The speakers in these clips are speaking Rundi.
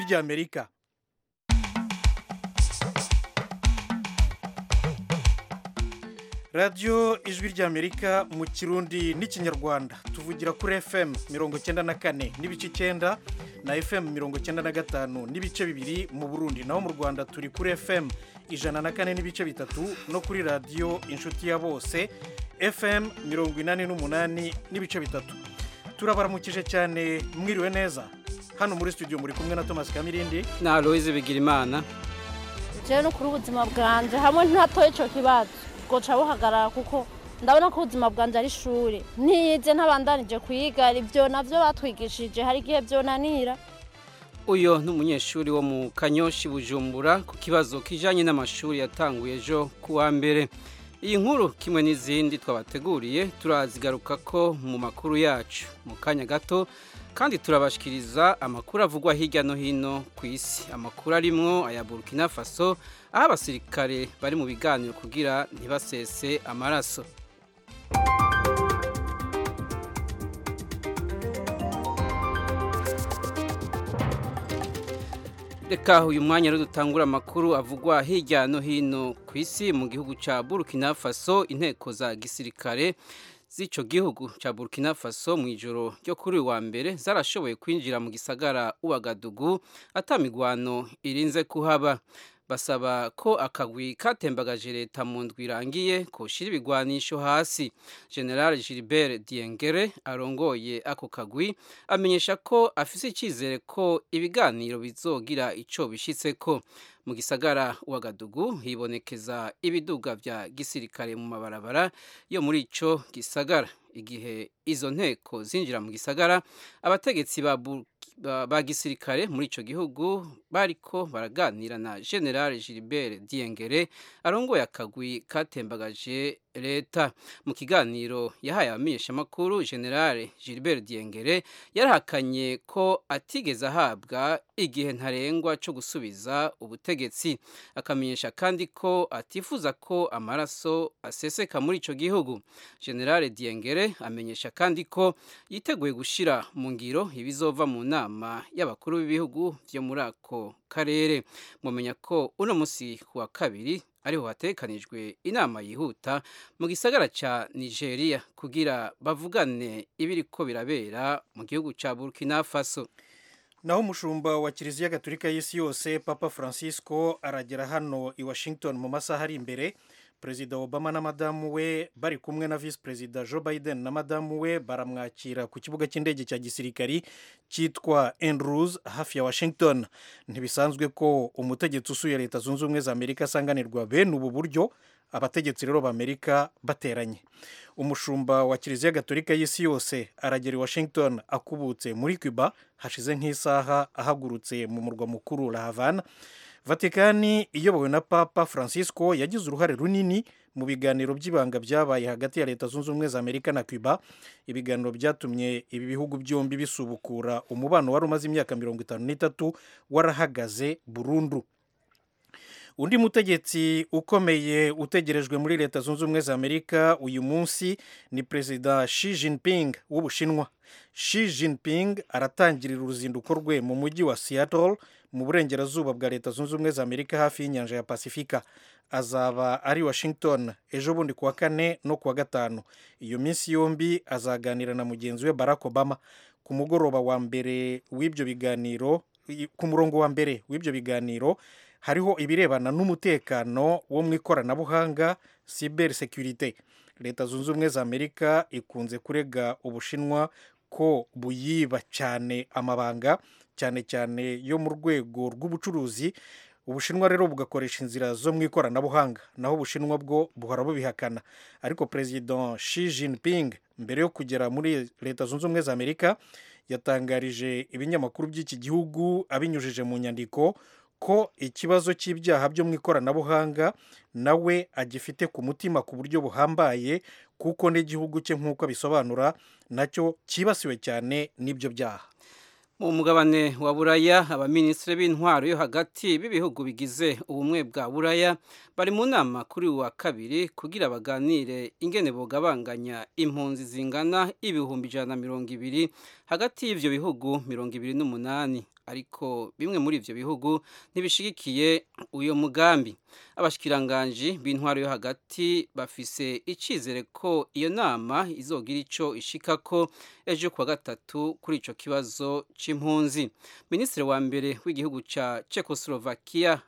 ry'amerika radiyo ijwi ry'amerika mu kirundi n'ikinyarwanda tuvugira kuri fm mirongo icyenda na kane n'ibice icyenda na fm mirongo icyenda na gatanu n'ibice bibiri mu burundi naho mu rwanda turi kuri fm ijana na kane n'ibice bitatu no kuri radiyo inshuti ya bose fm mirongo inani n'umunani n'ibice bitatu turabaramukije cyane mwiriwe neza hano muri studio muri kumwe na thomas kamirindi na aloise bigirimana jewe no kuri ubuzima bwanje hamwe ntatoye ico kibazo bwoca buhagarara kuko ndabona ko ubuzima bwanje ari ishuri ntiyize ntabandanije kwiga ibyo navyo batwigishije hari igihe vyonanira uyo ni umunyeshuri wo mu kanyoshi bujumbura ku kibazo kijanye n'amashuri yatanguye ejo ku wa mbere iyi nkuru kimwe n'izindi twabateguriye turazigaruka ko mu makuru yacu mu kanya gato kandi turabashikiriza amakuru avugwa hirya no hino ku isi amakuru arimwo aya burkina faso aho abasirikare bari mu biganiro kugira ntibasese amaraso reka uyu mwanya rero dutangura amakuru avugwa hirya no hino ku isi mu gihugu cya burkina faso inteko za gisirikare z'icyo gihugu cya burkina faso mu ijoro ryo kuri uyu wa mbere zarashoboye kwinjira mu gisagara uwagadugu atamigwano irinze kuhaba basaba ko akagwi katembagaje leta mu ndwi irangiye koshira ibigwanisho hasi general gilbert diengere arongoye ako kagwi amenyesha ko afise icyizere ko ibiganiro bizogira ico bishitseko mu gisagara wagadugu hibonekeza ibiduga vya gisirikare mu mabarabara yo muri ico gisagara igihe izo nteko zinjira mu gisagara abategetsi ba ba gisirikare muri ico gihugu bariko baraganira na general Gilbert Diengere arongoye akagwi katembagaje leta mu kiganiro yahaye abamenyesha makuru general Gilbert Diengere yarahakanye ko atigeze ahabwa igihe ntarengwa cyo gusubiza ubutegetsi akamenyesha kandi ko atifuza ko amaraso aseseka muri ico gihugu general Diengere amenyesha kandi ko yiteguye gushira mu ngiro ibizova mu nama y'abakuru b'ibihugu byo muri ako karere mumenya ko uno munsi ku wa kabiri ariho hatekanijwe inama yihuta mu gisagara cya nigeria kugira bavugane ibiriko birabera mu gihugu cya burkina faso naho umushumba wa kiliziya gatolika y'isi yose papa francisco aragera hano i washington mu masaha ari imbere perezida obama na madamu we bari kumwe na visi perezida joe biden na madamu we baramwakira ku kibuga cy'indege cya gisirikari cyitwa andrews hafi ya washington ntibisanzwe ko umutegetsi usuye leta zunze ubumwe za amerika asanganirwa bene ubu buryo abategetsi rero b'amerika bateranye umushumba wa kiliziya gatolika y'isi yose aragera i washington akubutse muri cuba hashize nk'isaha ahagurutse mu murwa mukuru la havana vatikani iyobowe na papa francisco yagize uruhare runini mu biganiro by'ibanga byabaye hagati ya leta zunze ubumwe za amerika na cuba ibiganiro byatumye ibi bihugu byombi bisubukura umubano wari umaze imyaka mirongo itanu n'itatu warahagaze burundu undi mutegetsi ukomeye utegerejwe muri leta zunze ubumwe za amerika uyu munsi ni perezida Xi Jinping w'ubushinwa Xi Jinping aratangirira uruzinduko rwe mu mujyi wa Seattle mu burengerazuba bwa leta zunze ubumwe za amerika hafi y'inyanja ya pasifika azaba ari washington ejo bundi kuwa kane no kuwa gatanu iyo minsi yombi azaganira na mugenzi we barack obama ku mugoroba wa mbere w'ibyo biganiro ku murongo wa mbere w'ibyo biganiro hariho ibirebana n'umutekano wo mu ikoranabuhanga cyber security leta zunze ubumwe za amerika ikunze kurega ubushinwa ko buyiba cyane amabanga cyane cyane yo mu rwego rw'ubucuruzi ubushinwa rero bugakoresha inzira zo mu ikoranabuhanga naho ubushinwa bwo buhora bubihakana ariko perezida Xi Jinping mbere yo kugera muri leta zunze ubumwe za amerika yatangarije ibinyamakuru by'iki gihugu abinyujije mu nyandiko ko ikibazo cy'ibyaha byo mu ikoranabuhanga nawe agifite ku mutima ku buryo buhambaye kuko n'igihugu cye nk'uko abisobanura nacyo cyibasiwe cyane n'ibyo byaha mu mugabane wa buraya abaminisitiri b'intwaro yo hagati b'ibihugu bigize ubumwe bwa buraya bari mu nama kuri wa kabiri kugira baganire ingene bugabanganya impunzi zingana ibihumbi ijana na mirongo ibiri hagati y'ivyo bihugu mirongo ibiri n'umunani ariko bimwe muri ivyo bihugu ntibishigikiye uyo mugambi abashikiranganji b'intwaro yo hagati bafise icizere ko iyo nama izogira ico ishikako ejo kuwa gatatu kuri ico kibazo c'impunzi minisitiri wa mbere w'igihugu ca Czechoslovakia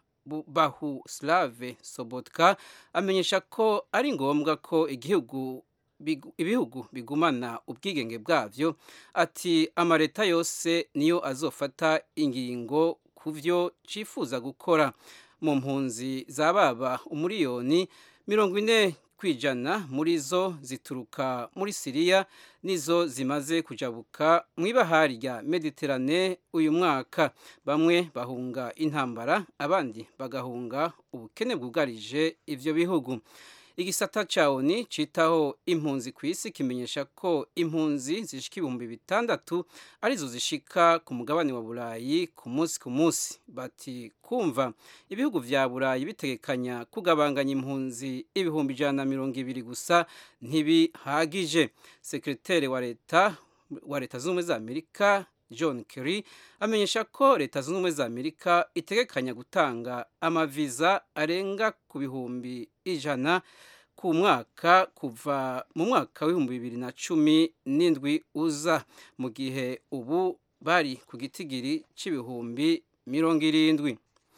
Bahuslave Sobotka amenyesha ko ari ngombwa ko igihugu ibihugu bigumana ubwigenge bwavyo ati amareta yose niyo azofata ingingo ku vyo cifuza gukora mu mpunzi za baba umuriyoni mirongo ine kwijana muri zo zituruka muri siriya nizo zimaze kujabuka mu ibahari rya mediterane uyu mwaka bamwe bahunga intambara abandi bagahunga ubukene bwugarije ivyo bihugu igisata ca oni citaho impunzi ku isi kimenyesha ko impunzi zishika ibihumbi bitandatu arizo zishika ku mugabane wa burayi ku munsi ku munsi bati kumva ibihugu vya burayi bitegekanya kugabanganya impunzi ibihumbi ijana na mirongo ibiri gusa ntibihagije sekreteri wa leta wa leta z'ubumwe za amerika john kerry amenyesha ko leta zunze ubumwe za amerika itegekanya gutanga amaviza arenga ku bihumbi ijana ku mwaka kuva mu mwaka w'ibihumbi bibiri na cumi n'indwi uza mu gihe ubu bari ku gitigiri c'ibihumbi mirongo irindwi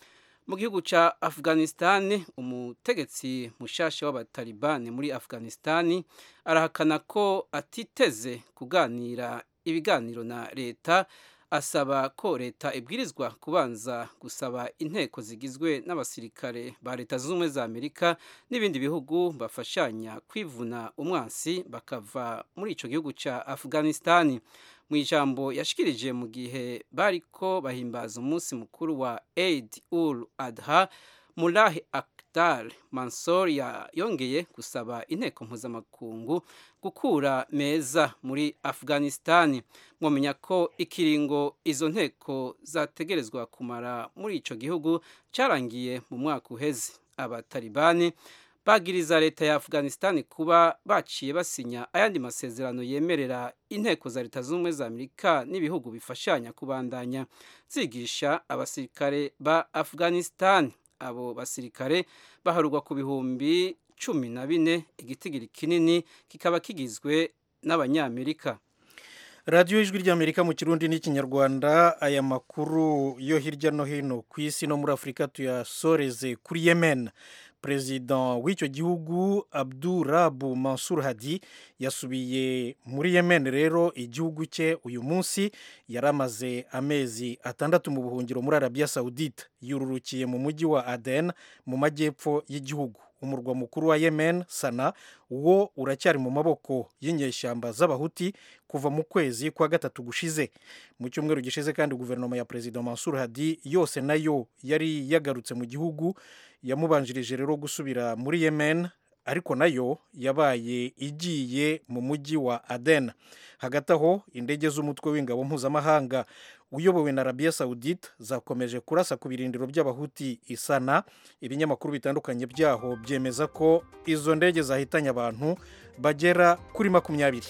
mu gihugu ca afghanistan umutegetsi mushasha w'abatalibani muri afghanistan arahakana ko atiteze kuganira ibiganiro na leta asaba ko leta ibwirizwa kubanza gusaba inteko zigizwe n'abasirikare ba leta zunze ubumwe za amerika n'ibindi bihugu bafashanya kwivuna umwansi bakava muri ico gihugu ca afghanistan mu ijambo yashikirije mu gihe bariko bahimbaza umunsi mukuru wa eid ul adha mulahi akdar mansor yongeye gusaba inteko mpuzamakungu gukura meza muri afghanistan mwamenya ko ikiringo izo nteko zategerezwa kumara muri ico gihugu carangiye mu mwaka uheze abatalibani bagiriza leta ya afghanistan kuba baciye basinya ayandi masezerano yemerera inteko za leta z'ubumwe za amerika n'ibihugu bifashanya kubandanya zigisha abasirikare ba afghanistan abo basirikare baharurwa ku bihumbi cumi na bine igitigiri kinini kikaba kigizwe n'abanyamerika radiyo ijwi ry'amerika mu kirundi n'ikinyarwanda aya makuru yo hirya no hino ku isi no muri afurika tuyasoreze kuri yemen perezida w'icyo gihugu abdurabu mansur hadi yasubiye muri yemen rero igihugu cye uyu munsi yari amaze amezi atandatu mu buhungiro muri arabiya sawudite yururukiye mu mujyi wa aden mu majyepfo y'igihugu umurwa mukuru wa yemen sana wo uracyari mu maboko y'inyeshyamba z'abahuti kuva mu kwezi kwa gatatu gushize mu cyumweru gishize kandi guverinoma ya perezida mansur hadi yose nayo yari yagarutse mu gihugu yamubanjirije rero gusubira muri yemen ariko nayo yabaye igiye mu mujyi wa aden hagati aho indege z'umutwe w'ingabo mpuzamahanga uyobowe na arabiya sawudite zakomeje kurasa ku birindiro by'abahuti isana ibinyamakuru bitandukanye byaho byemeza ko izo ndege zahitanye abantu bagera kuri makumyabiri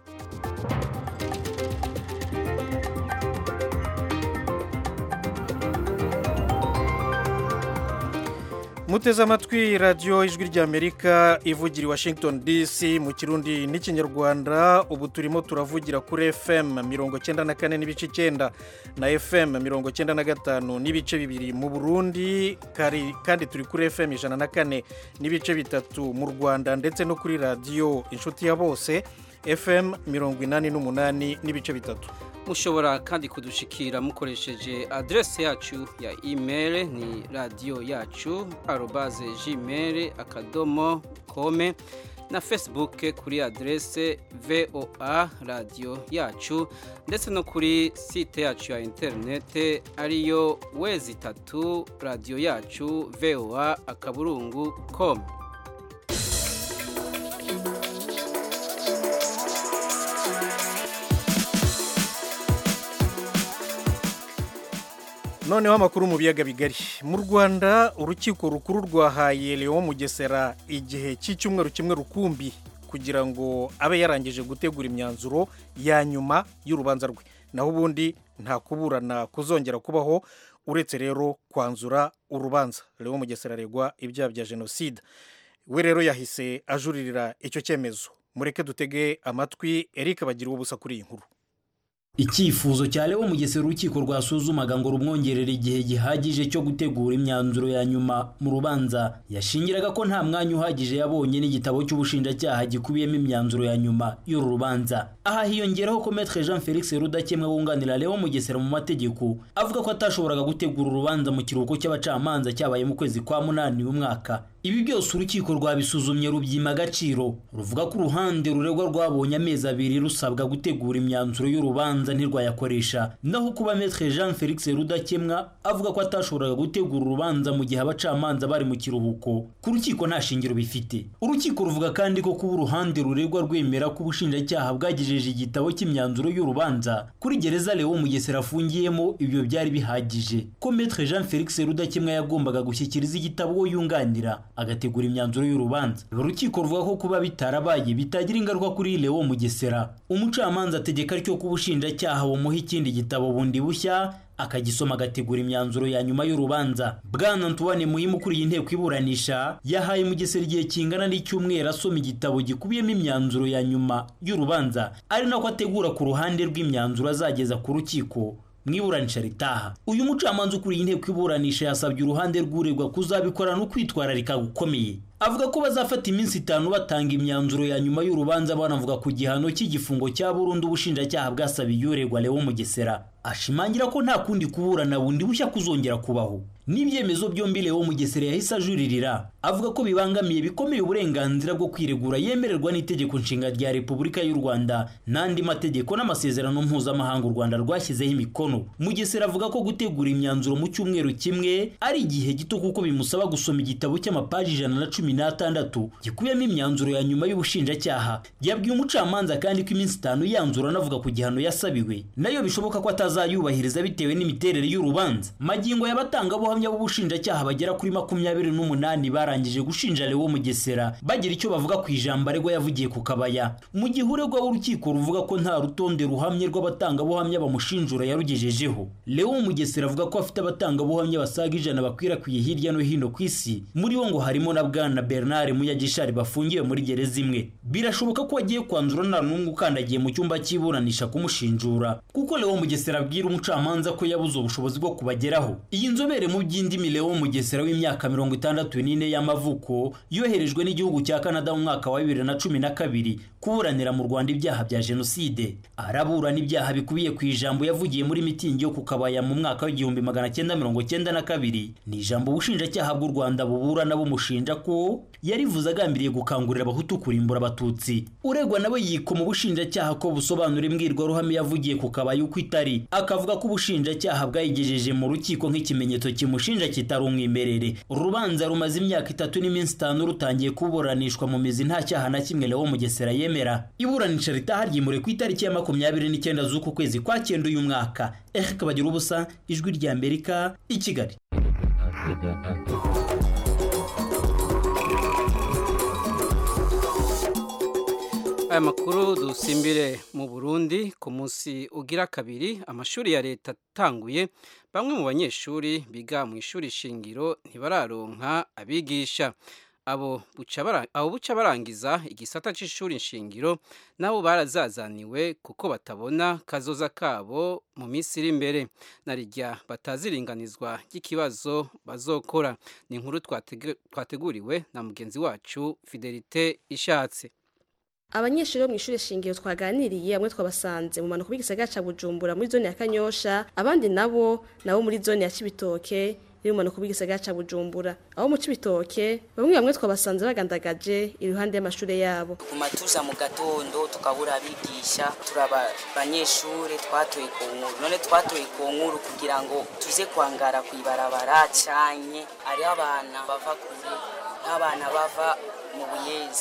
muteze amatwi radiyo ijwi ry'amerika ivugira i washington dc mu kirundi n'ikinyarwanda ubu turimo turavugira kuri fm mirongo cyenda na kane n'ibice icyenda na fm mirongo cyenda na gatanu n'ibice bibiri mu burundi kandi turi kuri fm ijana na kane n'ibice bitatu mu rwanda ndetse no kuri radiyo inshuti ya bose fm mirongo inani n'umunani n'ibice bitatu mushobora kandi kudushikira mukoresheje adresse yacu ya email ni radiyo yacu arobaze gmail akadomo kome na facebook kuri adresse voa radiyo yacu ndetse no kuri site yacu ya interinete ariyo wezi itatu radiyo yacu voa akaburungu com noneho amakuru mu biyaga bigari mu rwanda urukiko rukuru rwahaye leon mugesera igihe cy'icyumweru kimwe rukumbi kugira ngo abe yarangije gutegura imyanzuro ya nyuma y'urubanza rwe naho ubundi nta kuburana kuzongera kubaho uretse rero kwanzura urubanza rero mugesera aregwa ibyaha bya jenoside we rero yahise ajuririra icyo cyemezo mureke dutege amatwi eric bagira ubusa kuri iyi nkuru icyifuzo cya Leo Mugesera urukiko rwasuzumaga ngo rumwongerere igihe gihagije cyo gutegura imyanzuro ya nyuma mu rubanza yashingiraga ko nta mwanya uhagije yabonye n'igitabo cy'ubushinjacyaha gikubiyemo imyanzuro ya nyuma y'uru rubanza aha hiyongeraho ko Maître Jean Felix Rudakemwa wunganira Leo Mugesera mu mategeko avuga ko atashoboraga gutegura urubanza mu kiruhuko cy'abacamanza cyabaye mu kwezi kwa munani uyu mwaka ibi byose urukiko rwabisuzumye rubyima agaciro ruvuga ko uruhande ruregwa rwabonye amezi abiri rusabwa gutegura imyanzuro y'urubanza ntirwayakoresha naho kuba Maître Jean Felix Rudakemwa avuga ko atashoboraga gutegura urubanza mu gihe abacamanza bari mu kiruhuko ku rukiko nta shingiro bifite urukiko ruvuga kandi ko kuba uruhande ruregwa rwemera ko ubushinjacyaha bwagejeje igitabo cy'imyanzuro y'urubanza kuri gereza Leo Mugesera afungiyemo ibyo byari bihagije ko Maître Jean Felix Rudakemwa yagombaga gushyikiriza igitabo uwo yunganira agategura imyanzuro y'urubanza urukiko ruvuga ko kuba bitarabaye bitagira ingaruka kuri Leo Mugesera umucamanza ategeka ryo ko ubushinjacyaha bumuha ikindi gitabo bundi bushya akagisoma agategura imyanzuro ya nyuma y'urubanza bwana Antoine Muhimu ukuriye inteko iburanisha yahaye Mugesera igihe kingana n'icyumweru asoma igitabo gikubiyemo imyanzuro ya nyuma y'urubanza ari nako ategura ku ruhande rw'imyanzuro azageza ku rukiko mu iburanisha ritaha uyu mucamanza ukuriye inteko iburanisha yasabye uruhande rw'uregwa kuzabikorana ukwitwararika gukomeye avuga ko bazafata iminsi itanu batanga imyanzuro ya nyuma y'urubanza banavuga ku gihano cy'igifungo cya burundu ubushinjacyaha bwasabiye uregwa Leo Mugesera ashimangira ko nta kundi kuburana bundi bushya kuzongera kubaho n'ibyemezo byombi Leo Mugesera yahise ajuririra avuga ko bibangamiye bikomeye uburenganzira bwo kwiregura yemererwa n'itegeko nshinga rya Repubulika y'u Rwanda n'andi mategeko n'amasezerano mpuzamahanga u Rwanda rwashyizeho imikono Mugesera avuga ko gutegura imyanzuro mu cyumweru kimwe ari igihe gito kuko bimusaba gusoma igitabo cy'amapaji ijana na cumi n'atandatu gikubiyemo imyanzuro ya nyuma y'ubushinjacyaha yabwiye umucamanza kandi ko iminsi itanu yanzura anavuga ku gihano yasabiwe nayo bishoboka ko atazayubahiriza bitewe n'imiterere y'urubanza magingo y'abatangabuhamya b'ubushinjacyaha bagera kuri makumyabiri n'umunani barangije gushinja Leo Mugesera bagira icyo bavuga ku ijambo aregwa yavugiye ku kabaya mu gihe uregwa w'urukiko ruvuga ko nta rutonde ruhamye rw'abatangabuhamya bamushinjura yarugejejeho Leo Mugesera avuga ko afite abatangabuhamya basaga ijana bakwirakwiye hirya no hino ku isi muri bo ngo harimo na bwana Bernard Muyagishari bafungiwe muri gereza imwe birashoboka ko agiye kwanzura nta n'umwe ukandagiye mu cyumba cy'iburanisha kumushinjura kuko Leo Mugesera abwira umucamanza ko yabuze ubushobozi bwo kubageraho iyi nzobere mu by'indimi Leo Mugesera w'imyaka mirongo itandatu n'ine y'amavuko yoherejwe n'igihugu cya Canada mu mwaka wa bibiri na cumi na kabiri kuburanira mu Rwanda ibyaha bya jenoside araburana ibyaha bikubiye ku ijambo yavugiye muri mitingi yo ku kabaya mu mwaka w'igihumbi magana cyenda mirongo cyenda na kabiri ni ijambo ubushinjacyaha bw'u Rwanda buburana bumushinja ko yarivuze agambiriye gukangurira abahutu kurimbura abatutsi uregwa nawe yikoma ubushinjacyaha ko busobanura imbwirwaruhame yavugiye ku kabaya uko itari akavuga ko ubushinjacyaha bwayigejeje mu rukiko nk'ikimenyetso kimushinja kitari umwimerere urubanza rumaze imyaka itatu n'iminsi itanu rutangiye kuburanishwa mu mizi nta cyaha na kimwe Leo Mugesera yemera iburanisha ritaha ryimure ku itariki ya makumyabiri n'icyenda z'uku kwezi kwa cyenda uyu mwaka Eric Bagira ubusa ijwi rya Amerika i Kigali aya makuru dusimbire mu burundi ku munsi ugira kabiri amashuri ya leta atanguye bamwe mu banyeshuri biga mu ishuri shingiro ntibararonka abigisha abo buca barangiza igisata cy'ishuri shingiro nabo barazazaniwe kuko batabona kazoza kabo mu minsi iri imbere na rijya bataziringanizwa ry'ikibazo bazokora ni inkuru twateguriwe na mugenzi wacu fidelite ishatse abanyeshuri bo mu ishuri shingiro twaganiriye bamwe twabasanze mu mpanuka b'igisagara ca bujumbura muri zone ya kanyosha abandi nabo nabo muri zone ya cibitoke iri mu mpanuka b'igisagara ca bujumbura abo mu cibitoke bamwe bamwe twabasanze bagandagaje iruhande y'amashure yabo tuguma tuza mu gatondo tukabura abigisha turaba abanyeshuri twatoye ku nkuru none twatoye ku nkuru kugira ngo tuze kwangara kw'ibarabara canye hariho abana bava kure n'abana bava mu buyezi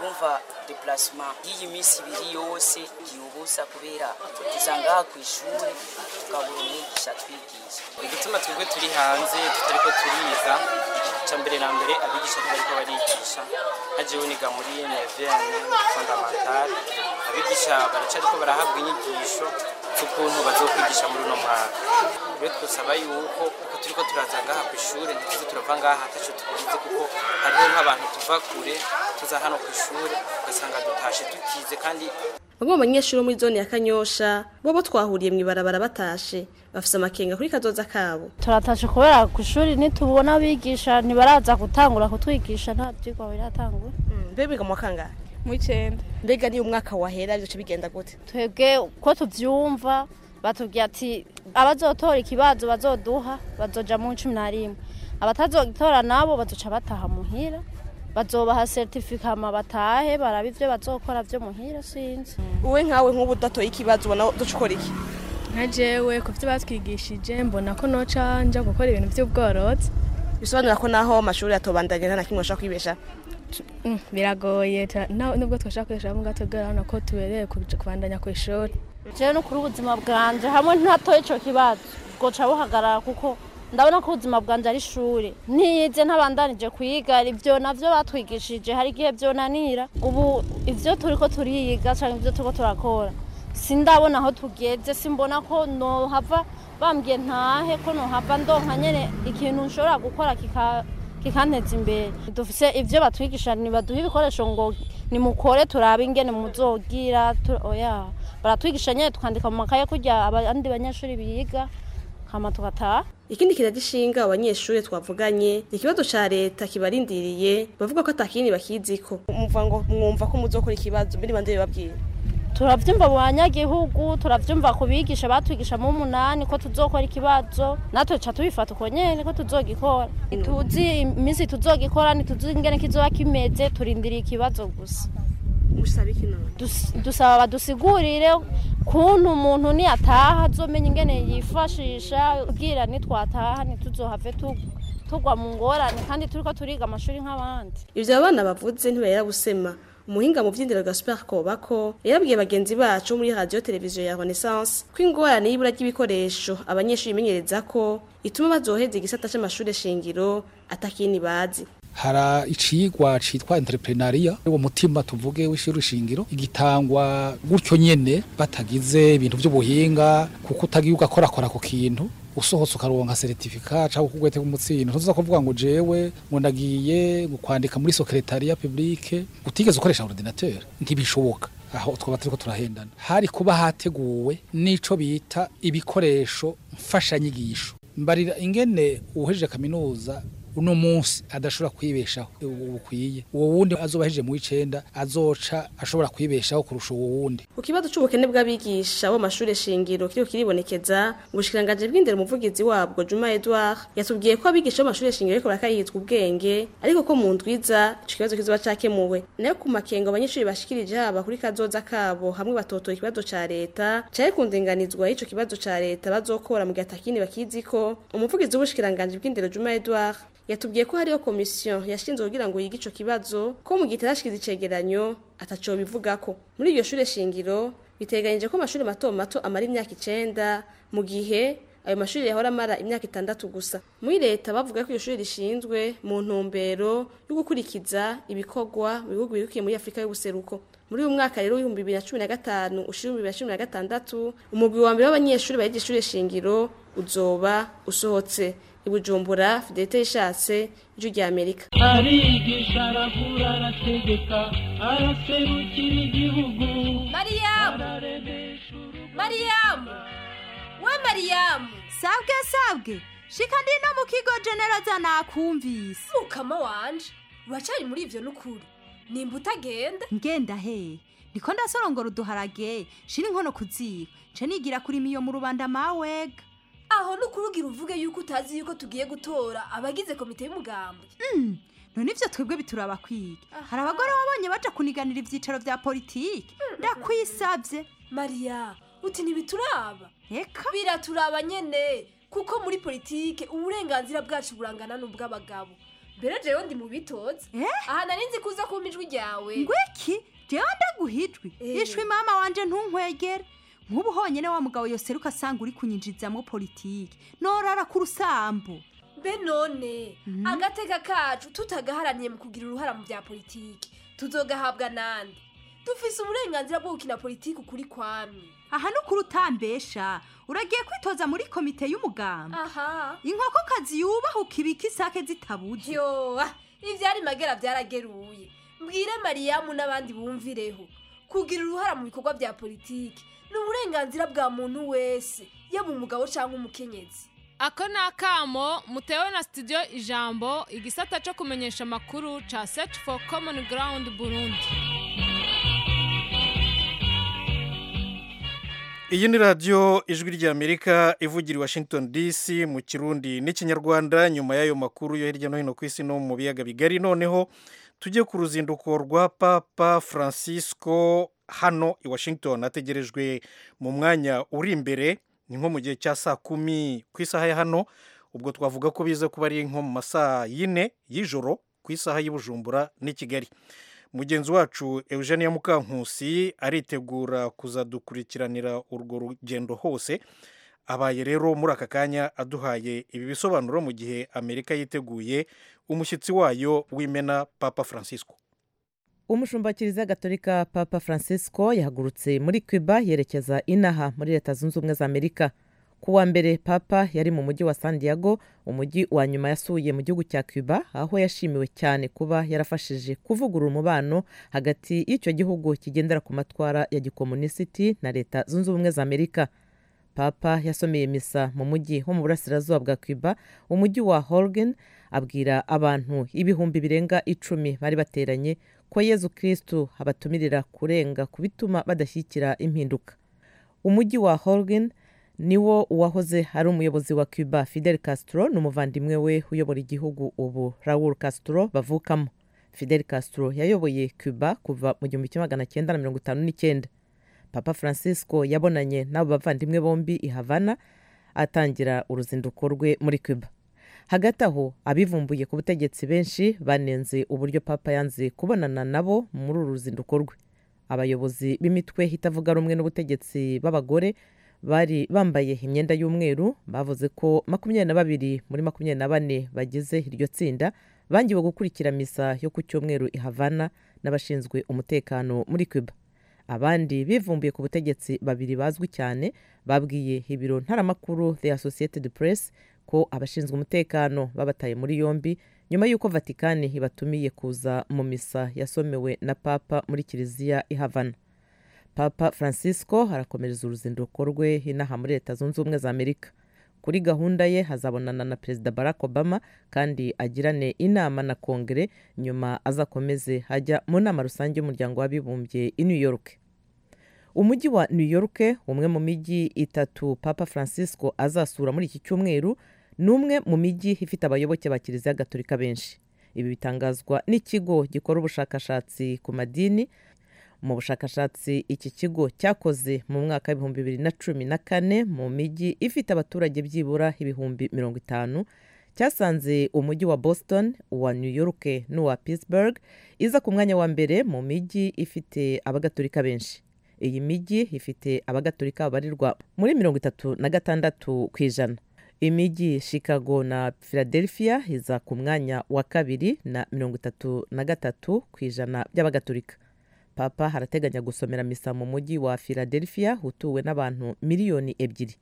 urumva deplacement y'iyi minsi ibiri yose ubusa kubera tusangaha ku ishuri tukabura umwigisha twigisha igituma twebwe turi hanze tutariko turiza icya mbere na mbere abigisha ntibariko barigisha nka jewe niga muri nevene fondamentale abigisha baracariko barahabwa inyigisho z'ukuntu bazokwigisha muri uno mwaka rero twosaba yuko uko turiko turaza ngaha ku ishuri ntituze turava ngaha ataco tukunze kuko hariho nk'abantu tuva kure tuza hano ku ishuri ugasanga dutashe tutize kandi bamwe mu banyeshuri bo muri zone ya kanyosha bo bo twahuriye mu ibarabara batashe bafise amakenga kuri kazoza kabo turatashe kubera ku ishuri nitubona abigisha ntibaraza gutangura kutwigisha nta byigwa biratangura mbe biga mu wa kangahe mu icyenda mbega niyo umwaka wahera bizoca bigenda gute twebwe uko tuvyumva batubwira ati abazotora ikibazo bazoduha bazoja mu cumi na rimwe abatazogitora nabo bazoca bataha muhira bazobaha certificat hama batahe baraba ivyo bazokora vyo muhira sinzi wowe nkawe nk'ubu udatoye ikibazo ubona duca ukora iki nka jewe ku byo batwigishije mbona ko noca nja gukora ibintu by'ubworozi bisobanura ko naho amashuri atobandanya nta na kimwe bashobora kwibesha Mm, biragoye ta- na- nubwo twashaka kwishura mu gato urabona ko tubereye kuja kubandanya ku ishuri jewe no kuri ubuzima bwanje hamwe ntatoye ico kibazo bwoca buhagarara kuko ndabona ko ubuzima bwanje ari ishuri ntiyize ntabandanije kwiga ivyo navyo batwigishije hari igihe vyonanira ubu ivyo turiko turiga canke ivyo turiko turakora sindabona aho tugeze simbona ko nohava bambwiye ntahe ko nohava ndonka nyene ikintu nshobora gukora kika kikanteza imbere dufise ivyo batwigisha nibaduha ibikoresho ngo nimukore turabe ingene muzogira tu- oya baratwigisha nyene tukandika mu makaye kurya abandi banyeshuri biga hama tugataha ikindi kiragishinga abanyeshuri twavuganye ni ikibazo ca leta kibarindiriye bavuga ko atakindi bakiziko muvuga ngo mwumva ko muzokora ikibazo mbere bande babwira turavyumva mu banyagihugu turavyumva ku bigisha batwigisha mu munani ko tuzokora ikibazo natwe ca tubifata uko nyene ko tuzogikora ntituzi iminsi tuzogikora ntituzi ingene kizoba kimeze turindiriye ikibazo gusa musaba iki none Dus- dusaba badusigurire kuntu umuntu niyataha azomenya ingene yifashisha ubwira nitwataha ntituzohave tu- tugwa mu ngorane kandi turiko turiga amashuri nk'abandi ivyo abana bavuze ntibahera gusema umuhinga mu vy'indero Gaspar Kobako yarabwiye bagenzi bacu muri radio televiziyo ya Renaissance ko ingorane y'ibura ry'ibikoresho abanyeshuri bimenyereza ko ituma bazoheza igisata c'amashure shingiro atakini bazi hara icigwa citwa entrepreneuria uwo mutima tuvuge w'ishuri shingiro igitangwa gutyo nyene batagize ibintu by'ubuhinga kuko utagiye ugakorakora ku kintu usohotse ukaronka certificat cyangwa kugwete kumutsindo ntuza kuvuga ngo jewe ngo ndagiye ngo kwandika muri secretariat publique utigeze ukoresha ordinateur ntibishoboka aho twaba turiko turahendana hari kuba hateguwe n'ico bita ibikoresho mfashanyigisho mbarira ingene uhejeje kaminuza uno munsi adashobora kwibeshaho bukwiye uwo wundi azoba ahejeje mu w'icenda azoca ashobora kwibeshaho kurusha uwo wundi ku kibazo c'ubukene bw'abigisha bo mashure shingiro kiriko kiribonekeza mu bushikiranganji bw'indero umuvugizi wabwo Juma Edouard yatubwiye ko abigisha bo mashure shingiro ariko barakayihizwa ubwenge ariko ko mu ndwiza ico kibazo kizoba cakemuwe nayo ku makenga abanyeshuri bashikirije haba kuri kazoza kabo hamwe batotoye ikibazo ca leta cari ku ndinganizwa y'ico kibazo ca leta bazokora mu gihe atakini bakiziko umuvugizi w'ubushikiranganji bw'indero Juma Edouard yatubwiye ko hariho komisiyo yashinzwe kugira ngo yige ico kibazo ko mu gihe itarashikiza icegeranyo ataco bivugako muri iryo shure shingiro biteganyije ko amashuri mato mato amara imyaka icenda mu gihe ayo mashuri yahora amara imyaka itandatu gusa muri leta bavuga ko iryo shuri rishinzwe mu ntumbero yo gukurikiza ibikorwa mu bihugu birukiye muri afurika y'ubuseruko muri uyu mwaka rero w'ibihumbi bibiri na cumi na gatanu ushira ibihumbi bibiri na cumi na gatandatu umugwi wa mbere w'abanyeshuri bayiga ishure shingiro uzoba usohotse ibujumbura fidelite yishatse ijwi rya amerika arigisha aravura arategeka araserukira igihugu mariyamu mariyamu we mariyamu sabwe sabwe shika ndino mu kigo generoza nakumvise mukama wanje uracari muri ivyo n'ukuri nimba utagenda ngenda he ndiko ndasorongora uduharage shira inkono kuziba nce nigira kurima iyo mu rubanda mawega aho n'ukuri ugira uvuge yuko utazi yuko tugiye gutora abagize komite y'umugambwe Mm, none ivyo twebwe bituraba kwiga hari abagore wabonye baja kuniganira ivyicaro vya politiki ndakwisavye mariya uti ntibituraba eka biraturaba nyene kuko muri politike uburenganzira bwacu burangana n'ubw'abagabo mbere jewe ndi mu bitozi aha nari nzi kuza kumpa ijwi ryawe ngwiki jewe ndaguhijwi Eh. ishwi mama wanje ntunkwegere nk'ubu honyine wa mugabo yoseruka asanga uri kunyinjizamo politiki norara ku rusambu mbe none agateka kacu tutagaharaniye mu kugira uruhara mu bya politiki tuzogahabwa nande dufise uburenganzira bwo gukina politiki ukuri kwamye aha ni ukuri utambesha uragiye kwitoza muri komite y'umugamba aha inkokokazi yubahuka ibika isake zitabuze yo ah, ivyari magera vyarageruye mbwire mariyamu n'abandi bumvireho kugira uruhara mu bikorwa bya politiki ni uburenganzira bwa muntu wese yaba umugabo cyangwa umukenyezi ako ni akamo mutewe na studio ijambo igisata cyo kumenyesha amakuru ca search for common ground burundi iyi ni radiyo ijwi ry'amerika ivugira i washington dc mu kirundi n'ikinyarwanda nyuma y'ayo makuru yo hirya no hino ku isi no mu biyaga bigari noneho tujye ku ruzinduko rwa papa francisco hano i washington ategerejwe mu mwanya uri imbere ni nko mu gihe cya saa kumi ku isaha ya hano ubwo twavuga ko biza kuba ari nko mu masaa yine y'ijoro ku isaha y'i bujumbura n'i kigali mugenzi wacu eugenia mukankusi aritegura kuzadukurikiranira urwo rugendo hose abaye rero muri aka kanya aduhaye ibi bisobanuro mu gihe amerika yiteguye umushyitsi wayo w'imena papa francisco umushumba wa kiliziya gatolika papa francisco yahagurutse muri cuba yerekeza inaha muri leta zunze ubumwe za amerika ku wa mbere papa yari mu mujyi wa san diego umujyi wa nyuma yasuye mu gihugu cya cuba aho yashimiwe cyane kuba yarafashije kuvugurura umubano hagati y'icyo gihugu kigendera ku matwara ya gikomunisiti na leta zunze ubumwe za amerika papa yasomeye misa mu mujyi wo mu burasirazuba bwa cuba umujyi wa horgen abwira abantu ibihumbi birenga icumi bari bateranye ko yezu kirisitu abatumirira kurenga ku bituma badashyigikira impinduka umujyi wa horgen niwo uwahoze ari umuyobozi wa cuba fidel castro n'umuvandimwe we uyobora igihugu ubu raul castro bavukamo fidel castro yayoboye cuba kuva mu gihumbi kimwe magana cyenda na mirongo itanu n'icyenda papa francisco yabonanye n'abo bavandimwe bombi i havana atangira uruzinduko rwe muri cuba hagati aho abivumbuye ku butegetsi benshi banenze uburyo papa yanze kubonana nabo muri uru ruzinduko rwe abayobozi b'imitwe itavuga rumwe n'ubutegetsi b'abagore bari bambaye imyenda y'umweru bavuze ko makumyabiri na babiri muri makumyabiri na bane bagize iryo tsinda bangiwe gukurikira misa yo ku cyumweru i havana n'abashinzwe umutekano muri cuba abandi bivumbuye ku butegetsi babiri bazwi cyane babwiye ibiro ntaramakuru the associated press ko abashinzwe umutekano babataye muri yombi nyuma y'uko vatikani ibatumiye kuza mu misa yasomewe na papa muri kiliziya i havana papa francisco arakomereza uruzinduko rwe inaha muri leta zunze ubumwe za amerika kuri gahunda ye hazabonana na perezida barack obama kandi agirane inama na kongere nyuma azakomeze ajya mu nama rusange y'umuryango w'abibumbye i new york umujyi wa new york umwe mu mijyi itatu papa francisco azasura muri iki cyumweru ni umwe mu mijyi ifite abayoboke ba kiliziya gatolika benshi ibi bitangazwa n'ikigo gikora ubushakashatsi ku madini mu bushakashatsi iki kigo cyakoze mu mwaka w'ibihumbi bibiri na cumi na kane mu mijyi ifite abaturage byibura ibihumbi mirongo itanu cyasanze umujyi wa boston uwa new york n'uwa pittsburgh iza ku mwanya wa mbere mu mijyi ifite abagatolika benshi iyi mijyi ifite abagatolika babarirwa muri mirongo itatu na gatandatu ku ijana imijyi chicago na philadelphia iza ku mwanya wa kabiri na mirongo itatu na gatatu ku ijana by'abagatolika papa harateganya gusomera misa mu mujyi wa philadelphia utuwe n'abantu miliyoni ebyiri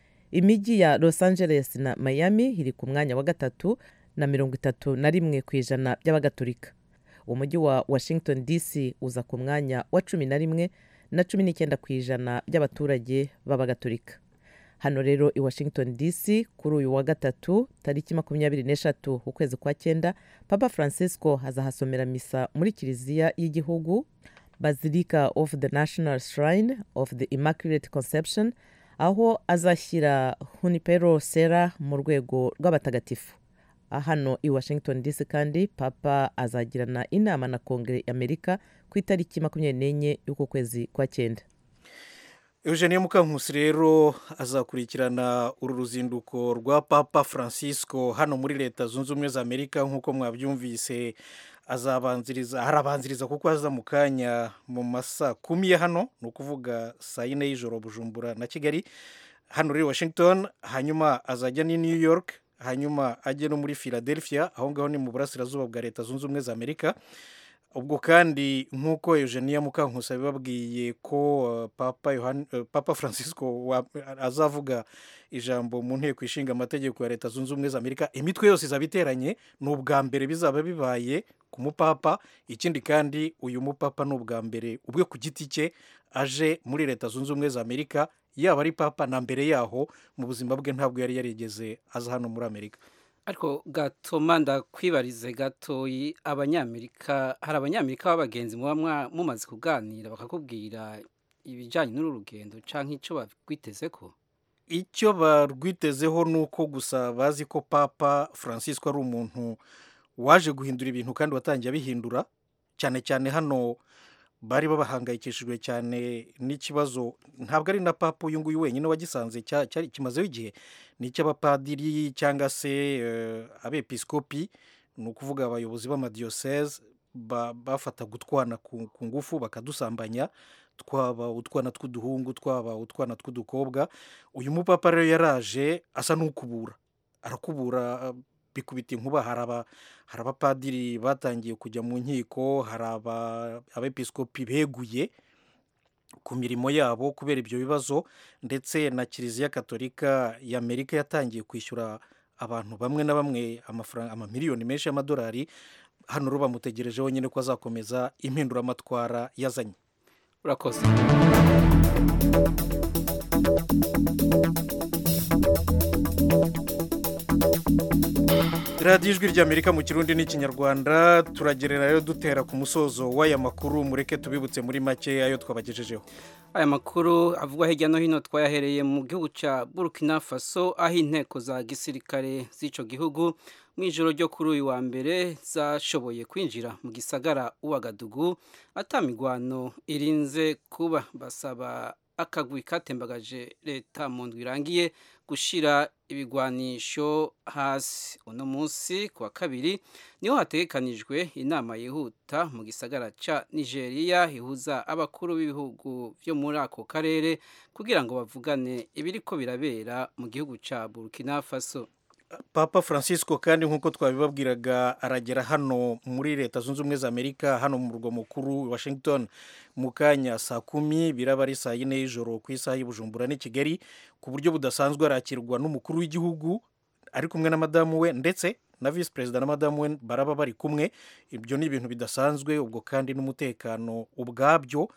imijyi ya los angeles na miami iri ku mwanya wa gatatu na mirongo itatu na rimwe ku ijana by'abagatolika umujyi wa washington dc uza ku mwanya wa cumi na rimwe na cumi n'icyenda ku ijana by'abaturage b'abagatolika hano rero i washington dc kuri uyu wa gatatu tariki makumyabiri n'eshatu ukwezi kwa cyenda papa francisco azahasomera misa muri kiliziya y'igihugu basilica of the national shrine of the immaculate conception aho azashyira hunipero sera mu rwego rw'abatagatifu hano i washington dc kandi papa azagirana inama na kongere y'amerika ku itariki makumyabiri n'enye y'uku kwezi kwa cyenda eugenie mukankusi rero azakurikirana uru ruzinduko rwa papa francisco hano muri leta zunze ubumwe za amerika nk'uko mwabyumvise azabanziriza harabanziriza kuko aza mu kanya mu masaa kumi ya hano ni ukuvuga saa yine y'ijoro bujumbura na kigali hano muri washington hanyuma azajya ni new york hanyuma ajye no muri philadelphia aho ngaho ni mu burasirazuba bwa leta zunze ubumwe za amerika ubwo kandi nk'uko eugenia mukankusi abibabwiye ko uh, papa, Yohani- uh, papa francisco wa- azavuga ijambo mu nteko ishinga amategeko ya leta zunze ubumwe za amerika imitwe yose izaba iteranye ni ubwa mbere bizaba bibaye ku mupapa ikindi kandi uyu mupapa ni ubwa mbere ubwe ku giti cye aje muri leta zunze ubumwe za amerika yaba ari papa na mbere yaho mu buzima bwe ntabwo yari yarigeze aza hano muri amerika ariko gatoma ndakwibarize gatoyi abanyamerika hari abanyamerika b'abagenzi muba mwa- mumaze kuganira bakakubwira ibijyanye n'uru rugendo cyangwa icyo barwiteze ko icyo barwitezeho ni uko gusa bazi ko papa francisco ari umuntu waje guhindura ibintu kandi watangiye abihindura cyane cyane hano bari babahangayikishijwe cyane n'ikibazo ntabwo ari na papa uyu nguyu wenyine wagisanze cya- cyari kimazeho igihe ni icy'abapadiri cyangwa se eh, abepiskopi ni ukuvuga abayobozi b'amadiyoseze ba- bafataga utwana ku ku ngufu bakadusambanya twaba utwana tw'uduhungu twaba utwana tw'udukobwa uyu mupapa rero yaraje asa n'ukubura arakubura bikubita inkuba hari aba- hari abapadiri batangiye kujya mu nkiko hari aba- abepiskopi beguye ku mirimo yabo kubera ibyo bibazo ndetse na kiliziya katolika y'amerika yatangiye kwishyura abantu bamwe na bamwe amafaranga amamiliyoni menshi y'amadolari hano rero bamutegerejeho nyine ko azakomeza impinduramatwara yazanye urakoze radiyo ijwi ry'amerika mu kirundi n'ikinyarwanda turagerera rero dutera ku musozo w'aya makuru mureke tubibutse muri make ayo twabagejejeho aya makuru avugwa hirya no hino twayahereye mu gihugu cya burkina faso aho inteko za gisirikare z'icyo gihugu mu ijoro ryo kuri uyu wa mbere zashoboye kwinjira mu gisagara uwagadugu atamigwano irinze kuba basaba akagwi katembagaje leta mu ndwi irangiye gushyira ibigwanisho hasi uno munsi ku wa kabiri niho hategekanijwe inama yihuta mu gisagara cya nigeria ihuza abakuru b'ibihugu byo muri ako karere kugira ngo bavugane ibiri ko birabera mu gihugu cya burkina faso papa francisco kandi nk'uko twabibabwiraga aragera hano muri leta zunze ubumwe za amerika hano mu murwa mukuru washington mu kanya saa kumi biraba ari saa yine y'ijoro ku isaha y'ubujumbura n'i kigali ku buryo budasanzwe arakirwa n'umukuru w'igihugu ari kumwe na madamu we ndetse na visi perezida na madamu we baraba bari kumwe ibyo ni ibintu bidasanzwe ubwo kandi n'umutekano ubwabyo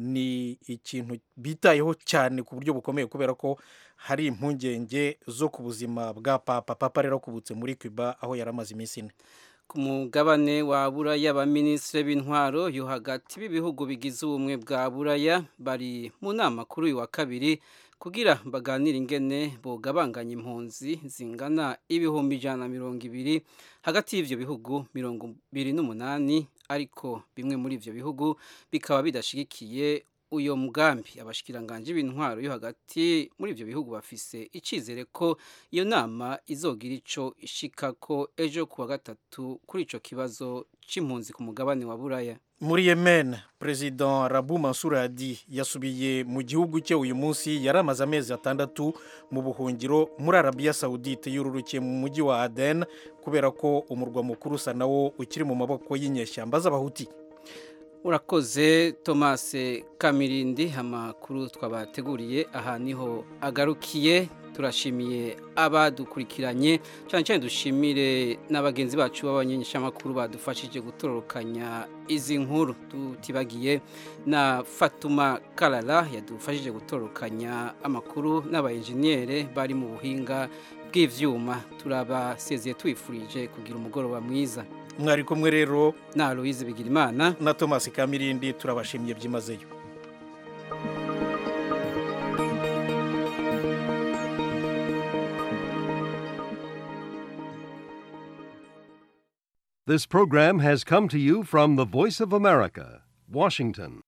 ni ikintu bitayeho cyane ku buryo bukomeye kubera ko hari impungenge zo ku buzima bwa papa papa rero akubutse muri cuba aho yari amaze iminsi ine ku mugabane wa buraya abaminisitiri b'intwaro yo hagati b'ibihugu bigize ubumwe bwa buraya bari mu nama kuri uyu wa kabiri kugira baganire ingene bogabanganya impunzi zingana ibihumbi ijana na mirongo ibiri hagati y'ibyo bihugu mirongo ibiri n'umunani ariko bimwe muri ibyo bihugu bikaba bidashyigikiye uyo mugambi abashikiranganje b'intwaro yo hagati muri ibyo bihugu bafise icyizere ko iyo nama izogira ico ishikako ejo kuwa gatatu kuri ico kibazo c'impunzi ku mugabane wa buraya muri yemen perezida rabu mansur hadi yasubiye mu gihugu cye uyu munsi yari amaze amezi atandatu mu buhungiro muri arabiya sawudite yururukiye mu mujyi wa aden kubera ko umurwa mukuru usa nawo ukiri mu maboko y'inyeshyamba z'abahuti urakoze thomas kamirindi amakuru twabateguriye aha niho agarukiye turashimiye abadukurikiranye cyane cyane dushimire n'abagenzi bacu b'abanyeshamakuru badufashije gutororokanya izi nkuru tutibagiye na fatuma karara yadufashije gutororokanya amakuru n'abayenjeniyere bari mu buhinga bw'ibyuma turabasezeye tubifurije kugira umugoroba mwiza mwari kumwe rero na louise bigirimana na thomas kamirindi turabashimye byimazeyo This program has come to you from the Voice of America, Washington.